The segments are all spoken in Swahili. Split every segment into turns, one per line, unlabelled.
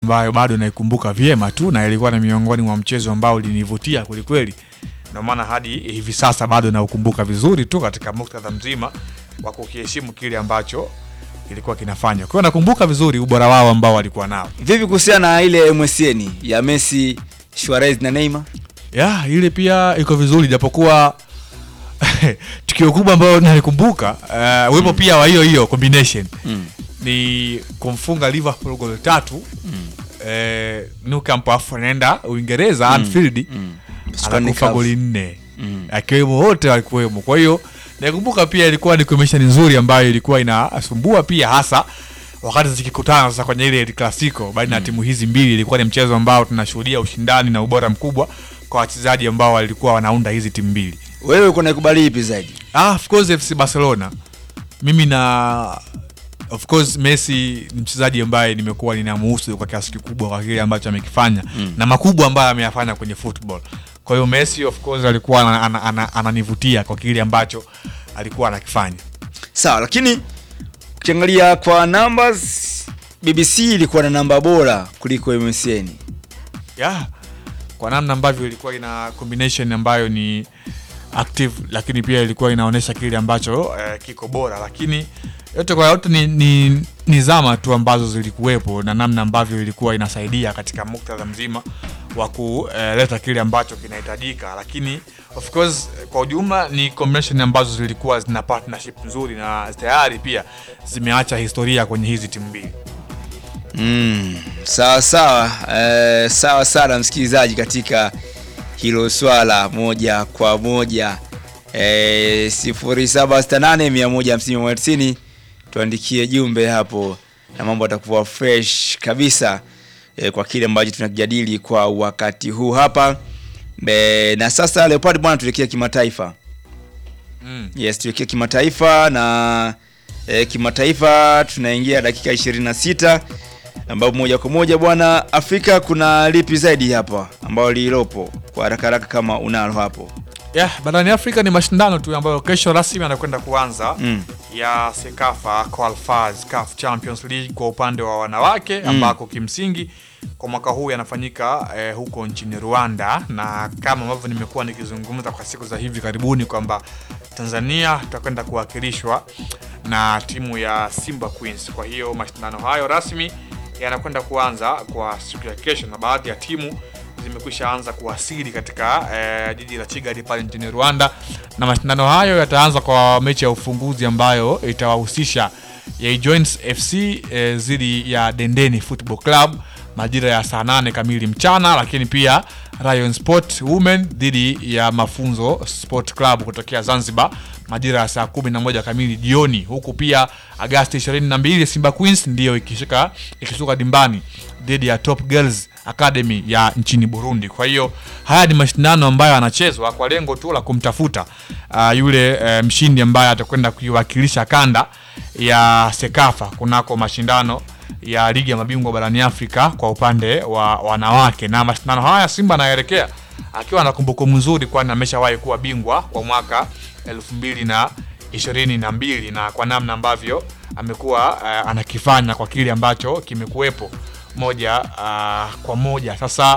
ambayo bado naikumbuka vyema tu na ilikuwa ni miongoni mwa mchezo ambao ulinivutia kwelikweli, ndio maana hadi hivi sasa bado naukumbuka vizuri tu katika muktadha mzima wa kukiheshimu kile ambacho kilikuwa kinafanywa. Kwa hiyo nakumbuka vizuri ubora wao ambao walikuwa nao.
Vipi kuhusiana na ile MSN ya Messi, Suarez na Neymar?
ya ile pia iko vizuri japokuwa tukio kubwa ambayo nalikumbuka uh, uwepo pia wa hiyo hiyo combination
Mm.
ni kumfunga Liverpool goli tatu eh, Nou Camp afu anaenda Uingereza Anfield
mm.
anakufa
Cup.
goli nne
Mm.
akiwemo wote walikuwemo. Kwa hiyo nakumbuka pia ilikuwa ni combination nzuri ambayo ilikuwa inasumbua pia hasa wakati zikikutana sasa kwenye ile El Clasico baina ya timu hizi mbili. Ilikuwa ni mchezo ambao tunashuhudia ushindani na ubora mkubwa kwa wachezaji ambao walikuwa wanaunda hizi timu mbili.
Wewe uko naikubali ipi zaidi?
Ah, of course FC Barcelona. Mimi na of course Messi ni mchezaji ambaye nimekuwa ninamuhusu kwa kiasi kikubwa kwa kile ambacho amekifanya
Mm.
na makubwa ambayo ameyafanya kwenye football. Kwa hiyo Messi of course alikuwa ana- ana- ana- ananivutia kwa kile ambacho alikuwa anakifanya.
Sawa, lakini ukiangalia kwa numbers BBC ilikuwa na namba bora kuliko MSN.
Yeah. Kwa namna ambavyo ilikuwa ina combination ambayo ni active lakini pia ilikuwa inaonyesha kile ambacho eh, kiko bora lakini yote kwa yote ni, ni, ni zama tu ambazo zilikuwepo na namna ambavyo ilikuwa inasaidia katika muktadha mzima wa kuleta kile ambacho kinahitajika lakini of course kwa ujumla ni combination ambazo zilikuwa zina partnership nzuri na tayari pia zimeacha historia kwenye hizi timu mbili
Mm, sawa sawa eh, sawa sana msikilizaji katika hilo swala moja kwa moja eh, sifuri saba sita nane mia moja hamsini mia moja tisini tuandikie jumbe hapo na mambo atakuwa fresh kabisa eh, kwa kile ambacho tunakijadili kwa wakati huu hapa eh, na sasa Leopard bwana tuelekea kimataifa
mm.
Yes, tuelekee kimataifa na e, kimataifa tunaingia dakika 26 ambapo moja kwa moja bwana Afrika kuna lipi zaidi hapa ambao lilopo kwa haraka haraka kama unalo hapo.
Yeah, barani Afrika ni mashindano tu ambayo kesho rasmi yanakwenda kuanza
Mm.
ya Sekafa Qualifiers CAF Champions League kwa upande wa wanawake ambako kimsingi kwa mwaka huu yanafanyika eh, huko nchini Rwanda, na kama ambavyo nimekuwa nikizungumza kwa siku za hivi karibuni kwamba Tanzania tutakwenda kuwakilishwa na timu ya Simba Queens. Kwa hiyo mashindano hayo rasmi yanakwenda kuanza kwa siku ya kesho, na baadhi ya timu zimekwisha anza kuwasili katika eh, jiji la Kigali pale nchini Rwanda, na mashindano hayo yataanza kwa mechi ya ufunguzi ambayo itawahusisha ya Joints FC eh, dhidi ya Dendeni Football Club majira ya saa nane kamili mchana, lakini pia Rayon Sport Women dhidi ya Mafunzo Sport Club kutokea Zanzibar majira ya saa kumi na moja kamili jioni, huku pia Agasti 22 Simba Queens ndiyo ikishika ikishuka dimbani dhidi ya Top Girls Academy ya nchini Burundi. Kwa hiyo haya ni mashindano ambayo yanachezwa kwa lengo tu la kumtafuta uh, yule uh, mshindi ambaye atakwenda kuiwakilisha kanda ya Sekafa kunako mashindano ya ligi ya mabingwa barani Afrika kwa upande wa wanawake, na mashindano haya Simba anaelekea akiwa na kumbukumbu nzuri, kwani ameshawahi kuwa bingwa kwa mwaka elfu mbili na ishirini na mbili na kwa namna ambavyo amekuwa uh, anakifanya kwa kile ambacho kimekuwepo moja uh, kwa moja. Sasa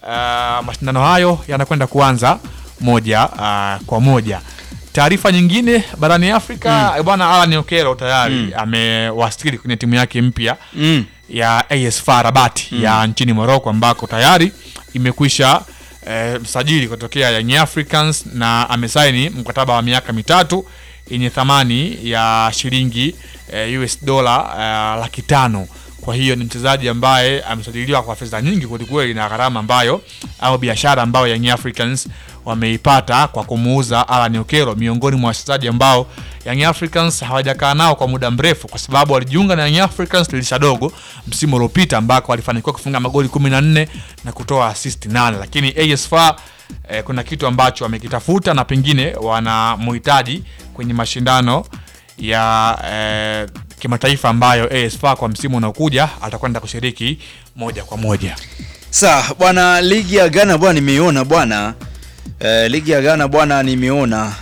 uh, mashindano hayo yanakwenda kuanza moja uh, kwa moja. Taarifa nyingine barani Afrika mm. Bwana Alan Okello tayari
Mm.
amewasili kwenye timu yake mpya
Mm.
ya AS FAR Rabat ya nchini Morocco ambako tayari imekwisha eh, msajili kutokea Young Africans na amesaini mkataba wa miaka mitatu yenye thamani ya shilingi eh, US dola eh, laki tano. Kwa hiyo ni mchezaji ambaye amesajiliwa kwa fedha nyingi kwelikweli na gharama ambayo au biashara ambayo Young Africans wameipata kwa kumuuza Alan Okello, miongoni mwa wachezaji ambao Young Africans hawajakaa nao kwa muda mrefu, kwa sababu walijiunga na Young Africans dirisha dogo msimu uliopita ambako walifanikiwa kufunga magoli 14 na kutoa assist 8, lakini AS FAR eh, kuna kitu ambacho wamekitafuta na pengine wanamhitaji kwenye mashindano ya eh, kimataifa ambayo AS FAR kwa msimu unaokuja atakwenda kushiriki moja kwa moja.
Sawa bwana, ligi ya Ghana bwana nimeiona bwana eh, ligi ya Ghana bwana nimeona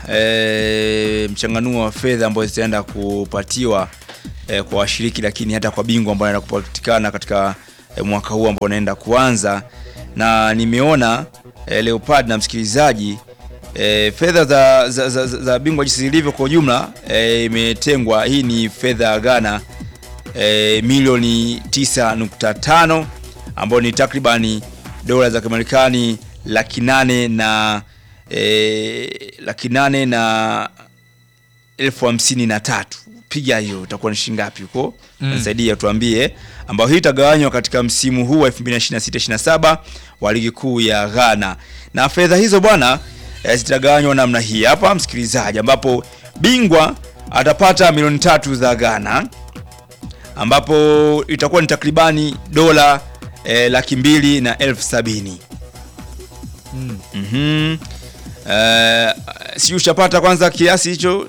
eh, mchanganuo wa fedha ambayo zitaenda kupatiwa eh, kwa washiriki, lakini hata kwa bingwa ambayo anaenda kupatikana katika eh, mwaka huu ambao unaenda kuanza, na nimeona eh, Leopard na msikilizaji eh, fedha za, za, za, za, za bingwa jinsi zilivyo kwa ujumla eh, imetengwa. Hii ni fedha ya Ghana eh, milioni 9.5 ambayo ni takribani dola za Kimarekani laki nane na eh, laki nane na elfu hamsini na tatu. Piga hiyo itakuwa ni shilingi ngapi huko?
Mm.
Nisaidia tuambie, ambayo hii itagawanywa katika msimu huu wa 2026-27 wa ligi kuu ya Ghana, na fedha hizo bwana eh, zitagawanywa namna hii hapa, msikilizaji, ambapo bingwa atapata milioni tatu za Ghana ambapo itakuwa ni takribani dola eh, laki mbili na elfu sabini.
Mm.
Mhm. Eh, si ushapata kwanza kiasi hicho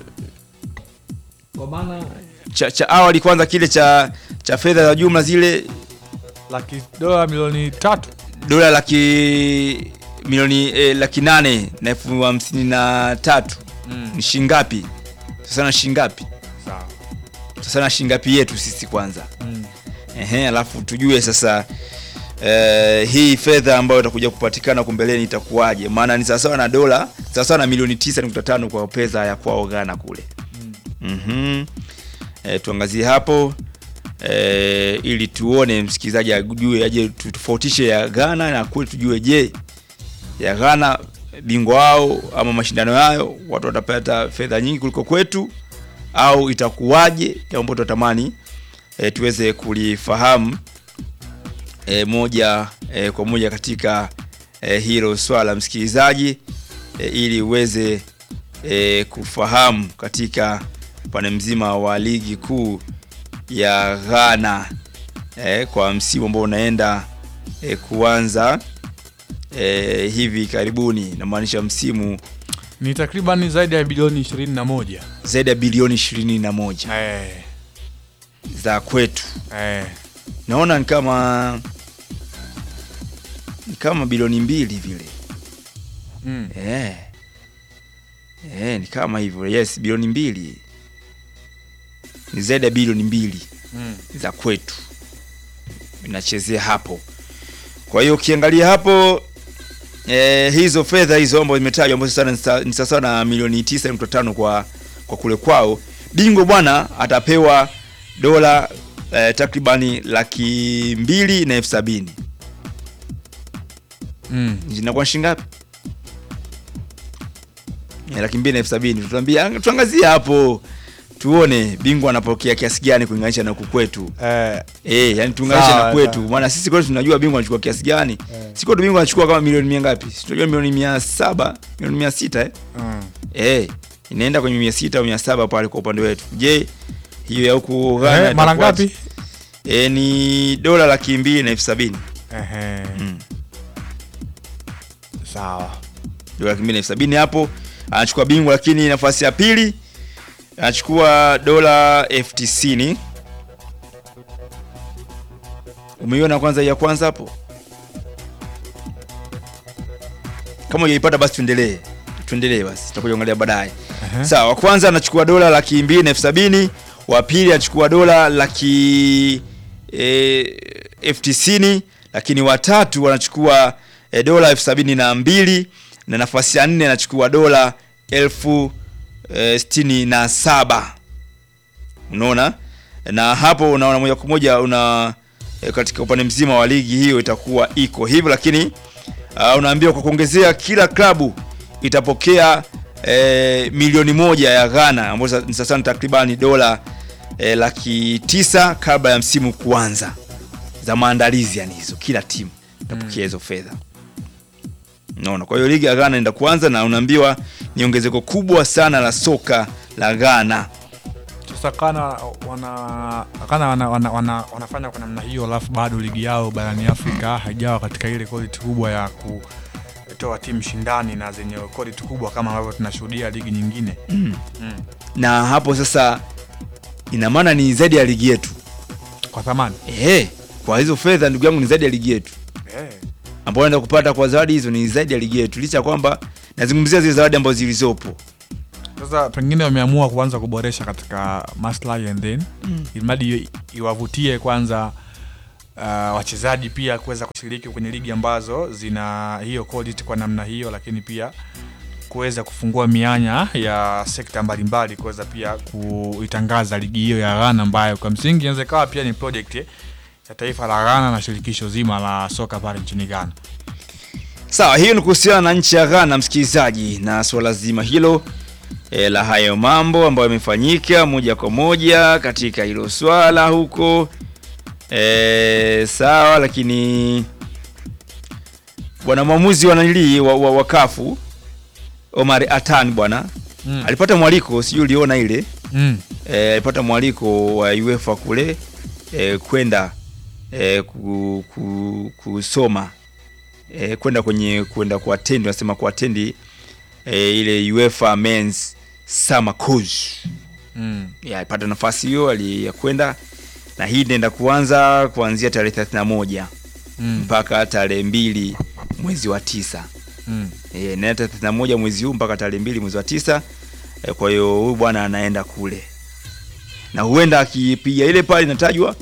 Kwa maana
cha, cha awali kwanza kile cha cha fedha za jumla zile
laki dola milioni tatu
dola laki milioni eh, laki nane na elfu hamsini na tatu
Mm.
ni shingapi sasa na shingapi
sawa.
sasa na shingapi yetu sisi kwanza
Mm.
Ehe, alafu tujue sasa eh, hii fedha ambayo itakuja kupatikana huko mbeleni itakuwaje? Maana ni sawasawa na dola sawasawa na milioni 9.5 kwa pesa ya kwao Ghana kule.
Mm.
Mhm. Eh, tuangazie hapo eh, ili tuone msikilizaji ajue aje tutofautishe ya Ghana na kwetu tujue, je, ya Ghana bingwa wao ama mashindano yayo watu watapata fedha nyingi kuliko kwetu au itakuwaje? Jambo tunatamani e, tuweze kulifahamu e, moja e, kwa moja katika e, hilo swala msikilizaji, e, ili uweze e, kufahamu katika upande mzima wa ligi kuu ya Ghana e, kwa msimu ambao unaenda e, kuanza e, hivi karibuni, namaanisha msimu
Ni takriban zaidi ya bilioni ishirini na moja.
zaidi ya bilioni 21
Eh,
za kwetu.
eh.
naona ni kama ni kama bilioni mbili vile
Mm.
eh. Eh, ni kama hivyo yes bilioni mbili ni zaidi ya bilioni mbili
Mm.
za kwetu inachezea hapo kwa hiyo ukiangalia hapo eh, hizo fedha hizo ambazo zimetajwa ambazo sasa ni sa- ni sawasawa na milioni 9.5 kwa kwa kule kwao bingwa bwana atapewa dola eh, takribani laki mbili na elfu sabini
Mm.
zinakuwa shilingi ngapi Eh, laki mbili na elfu sabini tuambie tuangazie hapo tuone bingwa anapokea kiasi gani kulinganisha na huku kwetu
Eh,
Eh, yani tuunganishe
Sawa,
na kwetu.
sawa.
Maana sisi kwetu tunajua bingwa anachukua kiasi gani.
Eh.
Si kwetu bingwa anachukua kama milioni mia ngapi? Si tunajua milioni mia saba, milioni mia sita eh?
mm.
Eh, inaenda kwenye mia sita au mia saba pale kwa upande wetu. Je, hiyo ya huku Ghana
Eh, mara
itakuwaje?
ngapi?
Eh, ni dola laki mbili na elfu sabini.
Ehe.
Mm.
Sawa.
Dola laki mbili na elfu sabini hapo anachukua bingwa, lakini nafasi ya pili anachukua dola elfu tisini. Umeiona kwanza ya kwanza hapo? Kama hujaipata basi tuendelee, tuendelee basi, tutakuja kuangalia baadaye.
Ehe.
Sawa, wa kwanza anachukua dola laki mbili na elfu sabini wa pili anachukua dola laki e, elfu tisini lakini watatu wanachukua e, dola elfu sabini na mbili na nafasi ya nne anachukua dola elfu e, sitini na saba unaona na hapo unaona moja kwa moja una e, katika upande mzima wa ligi hiyo itakuwa iko hivyo lakini uh, unaambiwa kwa kuongezea kila klabu itapokea e, milioni moja ya Ghana ambayo sa- ni sasa ni takribani dola e, laki tisa kabla ya msimu kuanza za maandalizi yani hizo kila timu itapokea hizo fedha Unaona, kwa hiyo ligi ya Ghana inaenda kuanza na unaambiwa ni ongezeko kubwa sana la soka la Ghana.
Sasa kana wana kana wana, wana, wana, wanafanya kwa namna hiyo, alafu bado ligi yao barani Afrika haijawa katika ile quality kubwa ya kutoa timu shindani na zenye quality kubwa kama ambavyo tunashuhudia ligi nyingine.
Mm.
Mm.
Na hapo sasa ina maana ni zaidi ya ligi yetu.
Kwa thamani.
Ehe, kwa hizo fedha ndugu yangu ni zaidi ya ligi yetu.
Eh.
Ambao naenda kupata kwa zawadi hizo ni zaidi ya ligi yetu. Licha ya kwamba nazungumzia zile zawadi ambazo zilizopo.
Sasa pengine wameamua kuanza kuboresha katika maslahi and then
Mm.
ili mradi i- iwavutie kwanza uh, wachezaji pia kuweza kushiriki kwenye ligi ambazo zina hiyo quality kwa namna hiyo, lakini pia kuweza kufungua mianya ya sekta mbalimbali kuweza pia kuitangaza ligi hiyo ya Ghana ambayo kwa msingi inaweza ikawa pia ni project ya taifa la Ghana na shirikisho zima la soka pale nchini Ghana.
Sawa, hiyo ni kuhusiana na nchi ya Ghana, msikilizaji, na suala zima hilo e, la hayo mambo ambayo yamefanyika moja kwa moja katika hilo swala huko e, sawa, lakini bwana mwamuzi wa nanili wa, wa, wa kafu Omar Atan bwana
Mm.
alipata mwaliko, sijui uliona ile
Mm.
e, alipata mwaliko wa UEFA kule e, kwenda e, ku, ku, kusoma e, kwenda kwenye kwenda kuatendi wanasema kuatendi e, ile UEFA Men's Summer Course
Mm.
ya alipata nafasi hiyo ali ya kwenda na hii inaenda kuanza kuanzia tarehe 31
Mm.
mpaka tarehe mbili mwezi wa tisa
Mm.
e, na tarehe 31 mwezi huu mpaka tarehe mbili mwezi wa tisa e, kwa hiyo huyu bwana anaenda kule na huenda akipiga ile pale inatajwa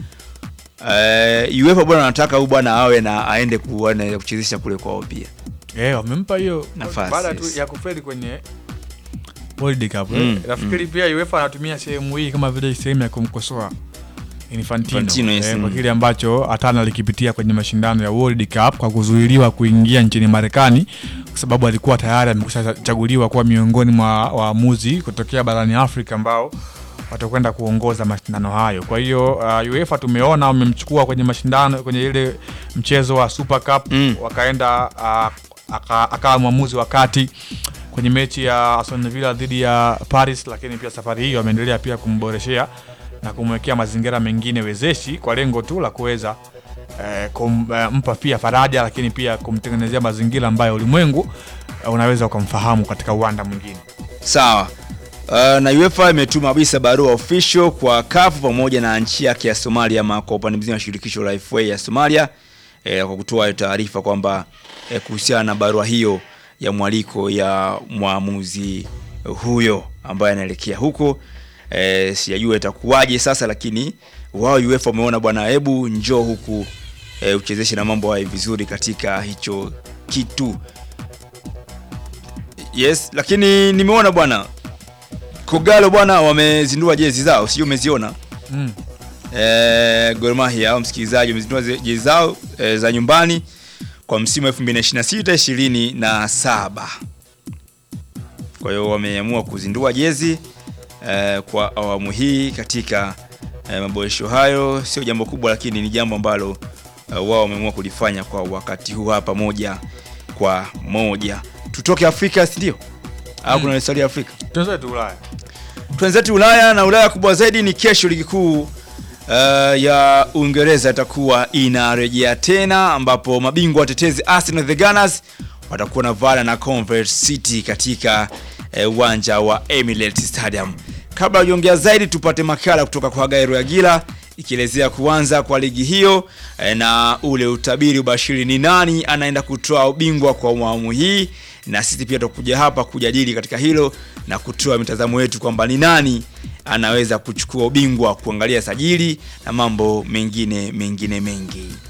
e, UEFA bwana anataka huyu bwana awe na aende kuana kuchezesha kule kwao pia
Eh, wamempa hiyo
Nafasi,
baada tu
yes.
ya kufeli kwenye World Cup.
Mm,
eh. Nafikiri pia UEFA anatumia sehemu hii kama vile sehemu ya kumkosoa Infantino,
Infantino, yes,
eh, kwa
mm.
kile ambacho Atana alikipitia kwenye mashindano ya World Cup kwa kuzuiliwa kuingia nchini Marekani kwa sababu alikuwa tayari amekwisha chaguliwa kuwa miongoni mwa waamuzi kutokea barani Afrika ambao watakwenda kuongoza mashindano hayo. Kwa hiyo uh, UEFA tumeona wamemchukua kwenye mashindano kwenye ile mchezo wa Super Cup
Mm.
wakaenda uh, aka- akawa mwamuzi wa kati kwenye mechi ya Aston Villa dhidi ya Paris, lakini pia safari hii wameendelea pia kumboreshea na kumwekea mazingira mengine wezeshi kwa lengo tu la kuweza eh, kumpa pia faraja, lakini pia kumtengenezea mazingira ambayo ulimwengu eh, unaweza ukamfahamu katika uwanda mwingine.
sawa Uh, na UEFA imetuma kabisa barua official kwa CAF pamoja na nchi yake ya Somalia ama kwa upande mzima wa shirikisho la FA ya Somalia eh, kwa kutoa taarifa kwamba eh, kuhusiana na barua hiyo ya mwaliko ya mwamuzi huyo ambaye anaelekea huko eh, sijajua itakuwaje sasa, lakini wao UEFA wameona bwana, hebu njoo huku eh, uchezeshe na mambo hayo vizuri katika hicho kitu. Yes, lakini nimeona bwana Kogalo bwana wamezindua jezi zao, sijui umeziona
Mm.
eh, Gor Mahia au msikilizaji wamezindua ze- jezi zao eh, za nyumbani kwa msimu 2026 27. Kwa hiyo wameamua kuzindua jezi eh, kwa awamu hii katika eh, maboresho hayo. Sio jambo kubwa, lakini ni jambo ambalo eh, wao wameamua kulifanya kwa wakati huu hapa moja kwa moja. Tutoke Afrika, si ndio? Au
Mm.
kuna historia ya Afrika?
Tuanze tu Ulaya.
Twenzetu Ulaya na Ulaya kubwa zaidi ni kesho, ligi kuu uh, ya Uingereza itakuwa inarejea tena, ambapo mabingwa watetezi Arsenal the Gunners watakuwa na vana na Convert City katika eh, uwanja wa Emirates Stadium. Kabla ya kuongea zaidi, tupate makala kutoka kwa Gairo Yagila ikielezea kuanza kwa ligi hiyo eh, na ule utabiri ubashiri ni nani anaenda kutoa ubingwa kwa awamu hii, na sisi pia tutakuja hapa kujadili katika hilo na kutoa mitazamo yetu kwamba ni nani anaweza kuchukua ubingwa, kuangalia sajili na mambo mengine mengine mengi.